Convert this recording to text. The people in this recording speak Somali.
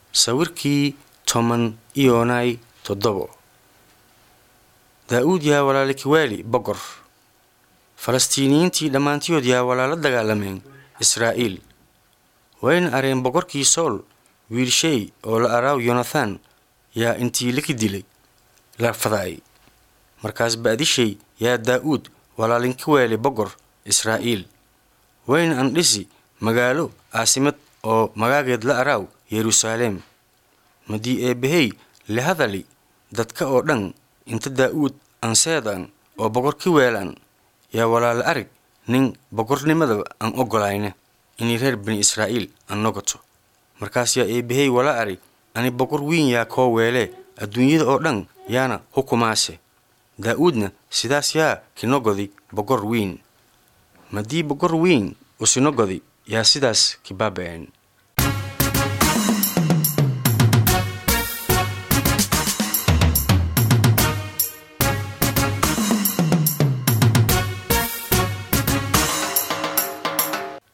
sawirkii toban iyonay toddobo daa'uud yaa walaala kiwaali boqor falastiiniyiintii dhammaantiyood yaa walaala dagaalameen israa'iil wayna areen boqorkii sool wiilshay oo la araaw yonathan yaa intii laki dilay la fadaay markaas ba'dishay yaa daa'uud walaalinka weeli boqor israa'iil wayna andhisi magaalo caasimad oo magaageed la araaw yeruusaalem madii eebbahey la hadali dadka oo dhan inta daa'uud anseedan oo boqor ki weelaan yaa walaala arag nin boqornimadaba aan ogolayne inay reer bani israa'iil aan nogoto markaas yaa eebbahey wala arag ani boqor wiin yaa koo weelee adduunyada oo dhan yaana hukumaase daa'uudna sidaas yaa kinogodi boqor wiin madii boqor wiin usinogodi yaa sidaas kibaaba'een